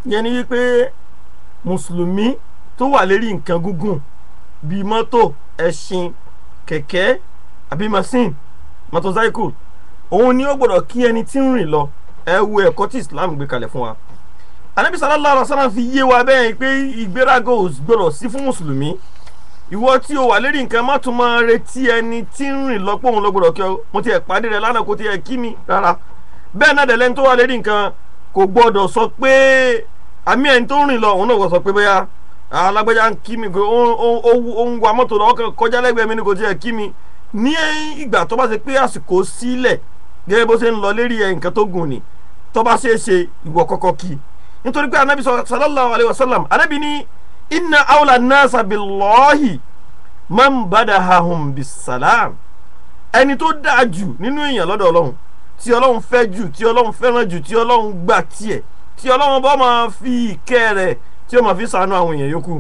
yẹn ni wípé mùsùlùmí tó wà lérí nǹkan gúngùn bíi mọ́tò ẹṣin kẹ̀kẹ́ àbí machine motorcycle òun ni ó gbọ́dọ̀ kí ẹni tí ń rìn lọ ẹ wo ẹ̀kọ́ tí Islam gbé kalẹ̀ fún wa anabi sallallahu alaihi wasallam fi yé wa bẹ́ẹ̀ pé ìgbéraga ò gbọ́dọ̀ sí fún mùsùlùmí ìwọ tí o wà lérí nǹkan má tún máa retí ẹni tí ń rìn lọ pé òun ló gbọ́dọ̀ kí ọ mo ti ẹ̀ pàdé rẹ lánàá kó ti ẹ̀ kí mi rárá bẹ́ẹ̀ náà dẹ̀ lẹ́ni tó wà lérí nǹkan kò gbọ́dọ̀ sọ pé àmì ẹni tó ń rìn lọ òun náà kò sọ pé bóyá alágbèjà ń kí mi ó ń wa mọ́tò lọ́wọ́ kan kọjá lẹ́gbẹ̀ẹ́ mi ni kò ti ẹ̀ kí mi ní ìgbà tó bá ṣe pé àsìkò sílẹ̀ gẹ́gẹ́ bó ṣe ń lọ lérí ẹ̀ nǹkan tó gùn ni tó bá ṣe é ṣe ìwọ kọ́kọ́ kí nítorí pé anabi sallallahu alayhi wa sallam anabi ní inna awla nasa billahi man badahahum bisalam ẹni tó dáa jù nínú èèyàn lọ́dọ̀ ọlọ́run tí ọlọ́run fẹ́ jù tí ọlọ́run fẹ́ràn jù tí ọlọ́run gbà tiẹ̀ tí ọlọ́run bá máa fi ìkẹ́ rẹ̀ tí ó máa fi ṣàánú àwọn èèyàn yòókù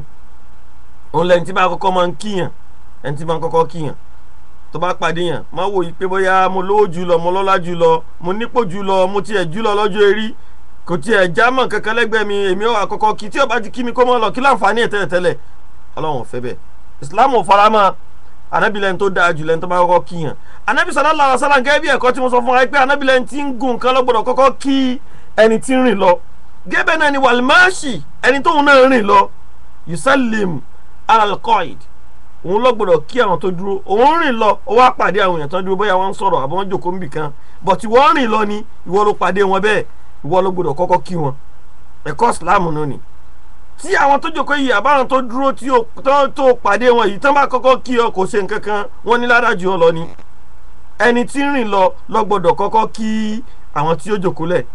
òun lẹ́ni tí bá kọ́kọ́ máa ń kíyàn ẹni tí máa ń kọ́kọ́ kíyàn tó bá pàdé yàn má wò yí pé bóyá mo lówó jù lọ mo lọ́lá jù lọ mo nípò jù lọ mo tiẹ̀ jù lọ lọ́jọ́ erí kò tiẹ̀ já mọ̀ kankan lẹ́gbẹ̀ẹ́ mi èmi ò àkọ́kọ́ kí tí ó bá ti kí mi kó mọ́ lọ kí láǹfààní ẹ̀ tẹ́lẹ̀ tẹ́lẹ̀ ọlọ́run ò fẹ́ bẹ́ẹ̀ islam ò fara mọ́ anabi lẹ́ni tó dáa jù lẹ́ni tó bá kọ́kọ́ kí yàn anabi sallallahu alaihi wasallam gẹ́gẹ́ bí ẹ̀kọ́ tí mo sọ fún wa pé anabi lẹ́ni tí ń gun nǹkan lọ́gbọ̀dọ̀ kọ́kọ́ kí ẹni tí ń rìn lọ gẹ́gẹ́ náà ni wàlmáṣì ẹni tóun náà rìn lọ yusallim alalqaid òun lọ́gbọ̀dọ̀ kí àwọn tó dúró òun rìn lọ ó wá pàdé àwọn èèyàn tó dúró bóyá wọ́n ń sọ̀rọ̀ àbọ̀ wọ́n jòkó níbì kan but ìwọ rìn lọ ni ìwọ ló pàdé wọn bẹ́ẹ̀ ìwọ ló gbọ́dọ̀ kọ́kọ́ kí wọn ẹ̀kọ́ ìsìláàmù náà ni tí àwọn tó jòkó yìí àbáwọn tó dúró tí ó tó pàdé wọn yìí tán bá kọ́kọ́ kí ọ kò ṣe nǹkan kan wọ́n ní ládàjú ọ lọ ni ẹni tí ń rìn lọ ló gbọ́dọ̀ kọ́kọ́ kí àwọn tí ó jòkó lẹ̀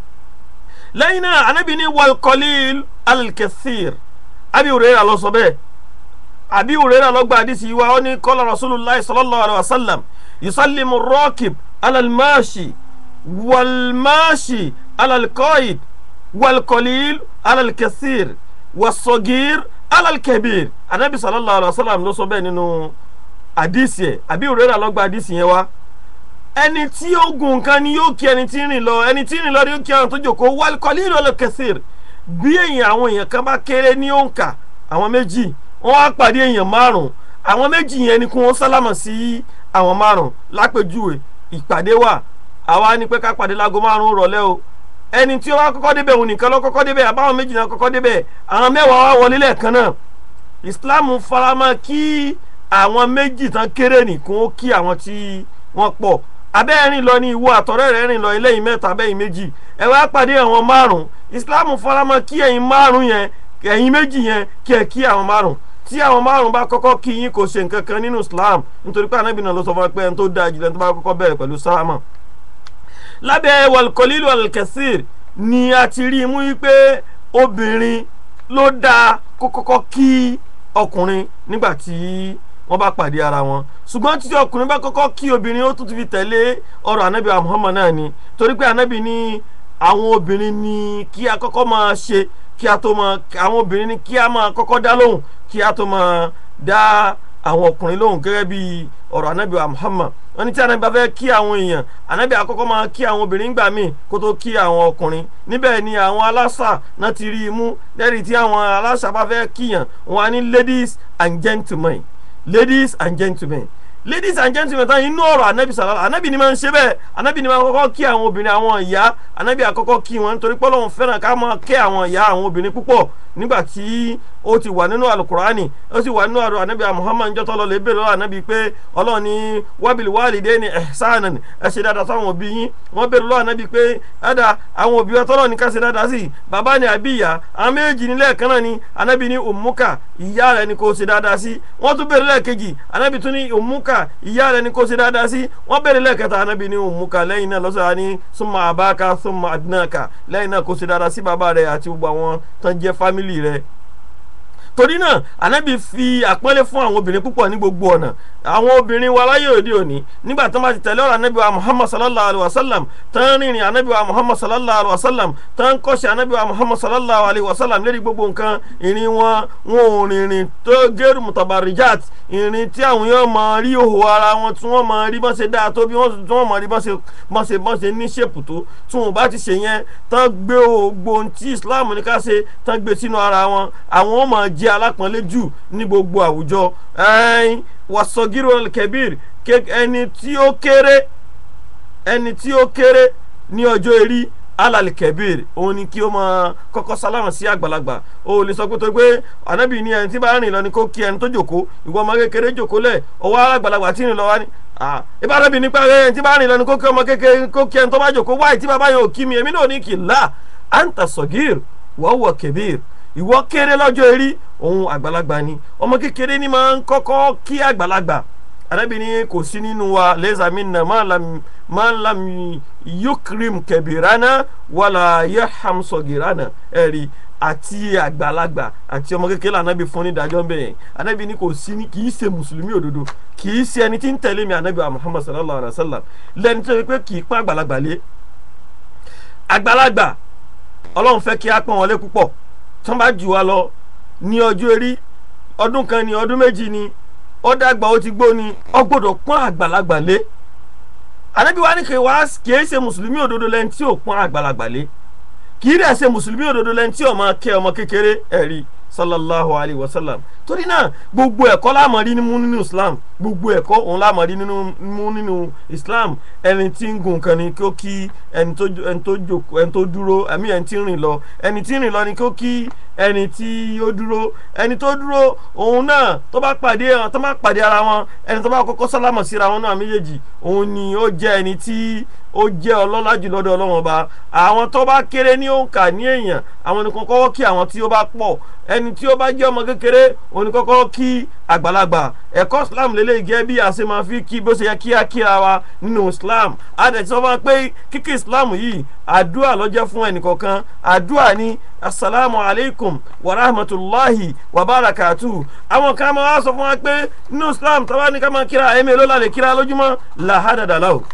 lẹ́yìn náà anábì ní wal qalil al-kathir Abi Hurairah ló sọ bẹ́ẹ̀ Abi Hurairah ló gba àdìsí wa ó ní qala Rasulullah sallallahu alaihi wasallam yusallimu ar-rakib ala al-mashi wal-mashi ala al-qaid wal-qalil ala al-kathir was-saghir ala al-kabir anabi sallallahu alaihi wasallam ló sọ bẹ́ẹ̀ nínú àdìsí ẹ̀ Abi Hurairah ló gba àdìsí yẹn wá ẹni tí ó gun nǹkan ni yóò kí ẹni tí ń rìn lọ ẹni tí ń rìn lọ ni yóò kí àwọn tó jókòó wal-qalil wal-kathir bí èèyàn àwọn èèyàn kan bá kéré ní òǹkà àwọn méjì wọ́n á pàdé èèyàn márùn àwọn méjì yẹn ni kí wọ́n sálámà sí àwọn márùn lápèjúwe ìpàdé wà àwa ni pé ká pàdé láago márùn rọ̀lẹ́ o ẹni tí ó wá kọ́kọ́ débẹ̀ òun nìkan ló kọ́kọ́ débẹ̀ àbáwọn méjì náà kọ́kọ́ débẹ̀ àwọn mẹ́wàá wá wọlé lẹ́ẹ̀kan náà Islam faramọ́ kí àwọn méjì tán kéré nìkún ó kí àwọn tí wọ́n pọ̀ abẹ́ rìn lọ ní ìwọ àtọ̀rẹ́ rẹ̀ rìn lọ eléyìí mẹ́ta abẹ́yìn méjì ẹ wá pàdé àwọn márùn Islam faramọ́ kí ẹ̀yin márùn yẹn ẹ̀yin méjì yẹn kí ẹ kí àwọn márùn tí àwọn márùn bá kọ́kọ́ kí yín kò ṣe nǹkan kan nínú Islam nítorí pé anábì náà ló sọ fún wa pé ẹni tó dáa jùlọ ẹni tó bá kọ́kọ́ bẹ̀rẹ̀ pẹ̀lú sálámà. lábẹ́ wàlùkọ́lílù alkẹ́sìr ni a ti rí i mú wípé obìnrin ló dáa kó kọ́kọ́ kí ọkùnrin nígbà tí wọ́n bá pàdé ara wọn ṣùgbọ́n tí ọkùnrin bá kọ́kọ́ kí obìnrin ó tún ti fi tẹ̀lé ọ̀rọ̀ anábì Muhammad náà ni torí pé anábì ní àwọn obìnrin ní kí a kọ́kọ́ máa ṣe kí a tó máa àwọn obìnrin ní kí a máa kọ́kọ́ dá lóhùn kí a tó máa dá àwọn ọkùnrin lóhùn gẹ́gẹ́ bí ọ̀rọ̀ anábì Muhammad wọ́n ní tí anábì bá fẹ́ kí àwọn èèyàn anábì àkọ́kọ́ máa kí àwọn obìnrin gbà míì kó tó kí àwọn ọkùnrin níbẹ̀ ni àwọn aláṣà náà ti rí i mú lẹ́rìí tí àwọn aláṣà bá fẹ́ kíyàn wọ́n á ní ladies and gentlemen ladies and gentlemen ladies and gentlemen tán inú ọ̀rọ̀ anabi sàlálà anabi ni máa ń ṣe bẹ́ẹ̀ anabi ni máa ń kọ́kọ́ kí àwọn obìnrin àwọn ìyá anabi àkọ́kọ́ kí wọn nítorí pé Ọlọ́run fẹ́ràn ká máa kẹ́ àwọn ìyá àwọn obìnrin púpọ̀ nígbà tí ó ti wà nínú alukurani ó sì wà nínú àrò anabi muhammad jọ́tọ́ lọ lè bèrè lọ́wọ́ anabi pé Ọlọ́run ní wabil walidayni ihsanan ẹ ṣe dáadáa sáwọn òbí yín wọ́n bèrè lọ́wọ́ anabi pé ẹ̀dá àwọn òbí ọtọ́lọ́ ní ká ṣe dáadáa sí bàbá ni àbí ìyá àwọn méjì nílẹ̀ kan náà ni anabi ní ummuka ìyá rẹ̀ ni kò ṣe dáadáa sí wọ́n tún bèrè lẹ́ẹ̀kejì anabi tún ní ummuka ìyá rẹ̀ ni kò ṣe dáadáa sí wọ́n bèrè lẹ́ẹ̀kẹta anabi ní ummuka lẹ́yìn náà lọ́sọ̀rọ̀ ní summa abaka summa adnaka lẹ́yìn náà kò ṣe dáadáa sí bàbá rẹ̀ àti gbogbo àwọn tó ń jẹ́ fámìlì rẹ̀ torí náà anabi fi àpọ́nlé fún àwọn obìnrin púpọ̀ ní gbogbo ọ̀nà àwọn obìnrin wa láyé òde òní nígbà tó bá ti tẹ̀lé ọ̀rọ̀ anabi wa muhammad sallallahu alayhi wa sallam tán rìnrìn anabi wa muhammad sallallahu alayhi wa sallam tán kọ́ṣẹ́ anabi wa muhammad sallallahu alayhi wa sallam lérí gbogbo nǹkan ìrìn wọn wọn ò rìnrìn tó gẹ́rù mutabarijat ìrìn tí àwọn yóò máa rí òhò ara wọn tí wọ́n máa rí bọ́n ṣe dáa tó bí wọ́n tí wọ́n máa rí bọ́n ṣe bọ́n ṣe bọ́n ṣe ní ṣèpù tó tí wọn bá ti ṣe yẹn tán gbé ògbó tí islam ní ká ṣe tán gbé sínú ara wọn àwọn ó máa jẹ́ alápọ̀nlé jù ní gbogbo àwùjọ ẹ̀ẹ́n wàsọ̀gírò kẹbíir ẹni tí ó kéré ẹni tí ó kéré ní ọjọ́ erí alali kẹbíir òun ni kí ó máa kọ́kọ́ sálámà sí àgbàlagbà o lè sọ pé tó pé ànábì ní ẹni tí bá rìn lọ ni kó kí ẹni tó jòkó ìwọ ọmọ kékeré jòkó lẹ̀ ọwọ́ àgbàlagbà tí rìn lọ wá ní. ìbáraẹni nípa ẹni tí bá rìn lọ ni kó kí ọmọ kékeré kó kí ẹni tó bá jòkó wáyé tí bàbá yẹn ò kí mi èmi náà ní kì í là anta sọ̀gír wọ́wọ́ kẹbíir ìwọ kéré lọ́jọ́ erí òun àgbàlagbà ni ọmọ kékeré ni máa ń kọ́kọ́ kí àgbàlagbà arábìnrin kò sí nínú wa lẹ́sà mi nà máa ń lam yukrim kẹbìránà wàlà yaham sọgìránà ẹ̀rí àti àgbàlagbà àti ọmọ kékeré ànábì fún nídàájọ́ ń bẹ̀yẹn ànábì ni kò sí ní kì í ṣe mùsùlùmí òdodo kì í ṣe ẹni tí ń tẹ̀lé mi ànábì wa muhammad sallallahu alayhi wa sallam lẹ́ni tó yẹ pé kì í pọ́n àgbàlagbà lé àgbàlagbà ọlọ́run fẹ́ kí á pọ́n wọn lé púpọ̀ tí wọ́n bá jù wá lọ ní ọjọ́ erí ọdún kan ní ọdún méjì ni ó dàgbà ó ti gbó ni ó gbọ́dọ̀ pọ́n àgbàlagbà lé ànábì wa ní kí wá kì í ṣe mùsùlùmí òdodo lẹ́ni tí ò pọ́n àgbàlagbà lé kì í dẹ̀ ṣe mùsùlùmí òdodo lẹ́ni tí ò máa kẹ́ ọmọ kékeré ẹ̀rí sallallahu alayhi wa sallam torí náà gbogbo ẹ̀kọ́ láàmọ̀ rí mú nínú islam gbogbo ẹ̀kọ́ òun láàmọ̀ rí mú nínú islam ẹni tí ń gun kan ni kí ó kí ẹni tó jókòó ẹni tó dúró àmì ẹni tí ń rìn lọ ẹni tí ń rìn lọ ni kí ó kí ẹni tí ó dúró ẹni tó dúró òun náà tó bá pàdé tó bá pàdé ara wọn ẹni tó bá kọ́kọ́ sálámọ̀ síra wọn náà méjèèjì òun ni ó jẹ́ ẹni tí ó jẹ́ ọlọ́lá jù lọ́dọ̀ ọlọ́wọ́n ọba àwọn tó bá kéré ní òǹkà ní èèyàn àwọn nìkan kọ́kọ́ kí àwọn tí ó bá pọ̀ ẹni tí ó bá jẹ́ ọmọ kékeré òun ni kọ́kọ́ kí àgbàlagbà ẹ̀kọ́ islam lélẹ̀ gẹ́ bí a ṣe máa fi kí bó ṣe yẹ kí á kíra wa nínú islam adẹ̀tí sọ fún wa pé kíkí islam yìí àdúrà ló jẹ́ fún ẹnìkọ̀ọ̀kan àdúrà ní asalaamu alaykum wa rahmatulahi wa barakatu àwọn kan máa wá sọ fún wa pé nínú islam táwa ní ká máa kíra ẹ̀mí ló lálẹ́ kíra lójúmọ́ làhádàdàlá o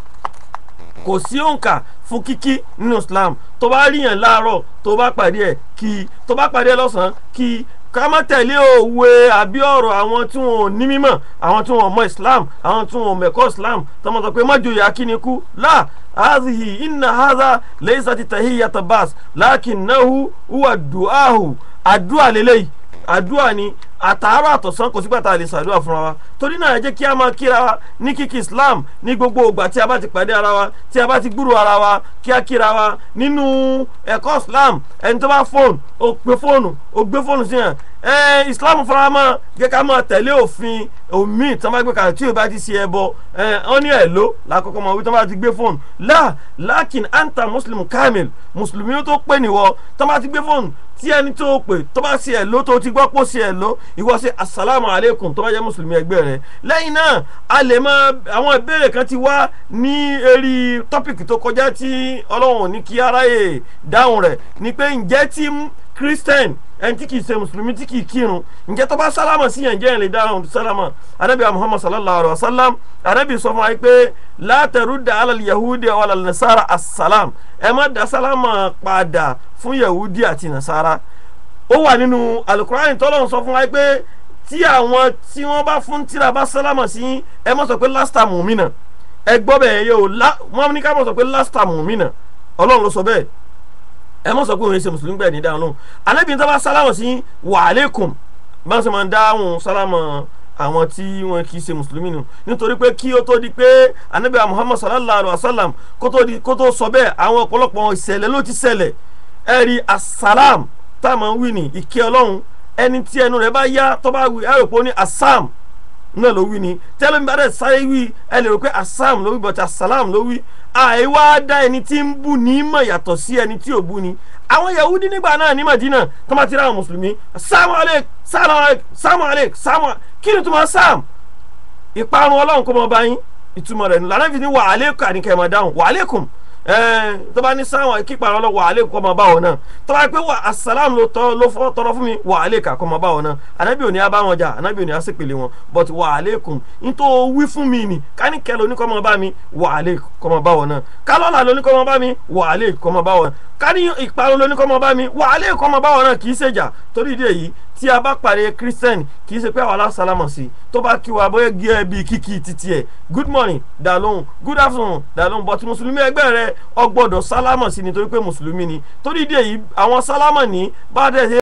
kò sí òǹkà fún kíkí nínú islam tó bá ríyàn láàárọ̀ tó bá pàdé ẹ̀ kí tó bá pàdé ẹ̀ lọ́sàn-án kí ká má tẹ̀lé òwe àbí ọ̀rọ̀ àwọn tí wọn ò ní mímọ̀ àwọn tí wọn ò mọ islam àwọn tí wọn ò mẹ̀kọ́ islam tọmọ sọ pé májòyè akínikú láà hazihi inna haza leysati tahiyyata bas lakinnahu huwa du'ahu àdúà lélẹ́yìí àdúà ni àtàárọ̀ àtọ̀sán kò sígbà tá a lè ṣàdúrà fúnra wa torí náà ẹ jẹ́ kí a máa kíra wa ní kíkí islam ní gbogbo ìgbà tí a bá ti pàdé ara wa tí a bá ti gbúrò ara wa kí a kíra wa nínú ẹ̀kọ́ islam ẹni tó bá fóònù ó gbé fóònù ó gbé fóònù sí yàn ẹ islam fúnra mọ́ jẹ́ ká máa tẹ̀lé òfin omi tí wọ́n bá gbé kalẹ̀ tí o bá ti ṣe ẹbọ ẹ wọ́n ní ẹ̀ ló lákòókò máa wí tí wọ́n bá ti gbé fóònù láà lákìn anta muslim kamil mùsùlùmí tó pè níwọ tí wọ́n bá ti gbé fóònù tí ẹni tó pè tó bá ṣe ẹ̀ ló tó ti gbọ́ pọ̀ ṣe ẹ̀ ló ìwọ ṣe asalaamu aleykum tó bá jẹ́ mùsùlùmí ẹgbẹ́ rẹ lẹ́yìn náà a lè mọ àwọn ìbéèrè kan ti wá ní eré tọ́pìkì tó kọjá tí ọlọ́run ní kí aráyè dáhùn rẹ̀ ni pé ǹjẹ́ tí christian ẹni tí kì í ṣe mùsùlùmí tí kì í kírun ǹjẹ́ tó bá sálámà sí yẹn jẹ́ ẹ̀ lè dáhùn sálámà arábìá muhammad sallallahu alayhi wa sallam arábìá sọ fún wa pé látẹ̀rú da alal yahudi wàlal nasara asalam ẹ má da sálámà padà fún yahudi àti nasara ó wà nínú alukurani tọ́lọ́run sọ fún wa pé tí àwọn tí wọ́n bá fún tíra bá sálámà sí ẹ má sọ pé lásìtà mùmínà ẹ gbọ́ bẹ́ẹ̀ yẹ o wọ́n ní ká má sọ pé lásìtà mùmínà ọlọ́run ló sọ bẹ́ẹ̀ ẹ má sọ pé òun ṣe mùsùlùmí gbẹ̀ ní dáhùn náà anábìyẹn tó bá sálámà sí wàhálẹ́kùn bá ń sọ máa ń dáhùn sálámà àwọn tí wọn kì í ṣe mùsùlùmí nù nítorí pé kí ó tó di pé anábìyẹn muhammad sallallahu alayhi wa sallam kó tó sọ bẹ́ẹ̀ àwọn ọ̀pọ̀lọpọ̀ ìṣẹ̀lẹ̀ ló ti ṣẹlẹ̀ ẹ̀rí assalam táwọn wí ní ìkẹ́ ọlọ́run ẹni tí ẹnu rẹ̀ bá yá tó bá wí ẹ rò pé ó ní asam náà ló wí ni tẹ́lẹ̀ mi bá dẹ̀ sáré wí ẹ lè rò pé asam ló wí bọ̀tí asalam ló wí àìwá dá ẹni tí ń bú ní mọ̀ yàtọ̀ sí ẹni tí ò bú ni àwọn yahudi nígbà náà ní madina tó máa ti ra àwọn mùsùlùmí sàmù alek sàmù alek sàmù alek sàmù kí ni túmọ̀ sam ìparun ọlọ́run kó mọ bá yín ìtumọ̀ rẹ̀ lànà fi ní wà alekùn àníkẹ́ máa dáhùn wà alekùn tó bá ní sáwọn kípa ọlọ́ wà á lè kọ́ ọmọ báwọn náà tó bá pé wà asàlámù ló tọ́ ló fọ́ tọrọ fún mi wà á lè kà kọ́ ọmọ báwọn náà ànábì òní abá wọn jà ànábì òní àsìpèlè wọn but wà á lè kùn nítorí wí fún mi nì káníkẹ́ lóní kọ́ ọmọ bá mi wà á lè kọ́ ọmọ báwọn náà kálọ́là lóní kọ́ ọmọ bá mi wà á lè kọ́ ọmọ báwọn náà káni ìparun lóní kọ́ ọmọ bá mi wà á lè kọ́ ọmọ báwọn náà kì í ṣèjà torí ìdí èyí tí a bá pàdé christian kì í ṣe pé àwọn aláṣàlámọ̀ sí tó bá kí wa bóyá gé ẹ bíi kíkì títí ẹ good morning dá lóhùn good afternoon dá lóhùn but mùsùlùmí ẹgbẹ́ rẹ ó gbọ́dọ̀ sálámọ̀ sí nítorí pé mùsùlùmí ni torí ìdí èyí àwọn sálámọ̀ ní bá dẹ̀ ṣe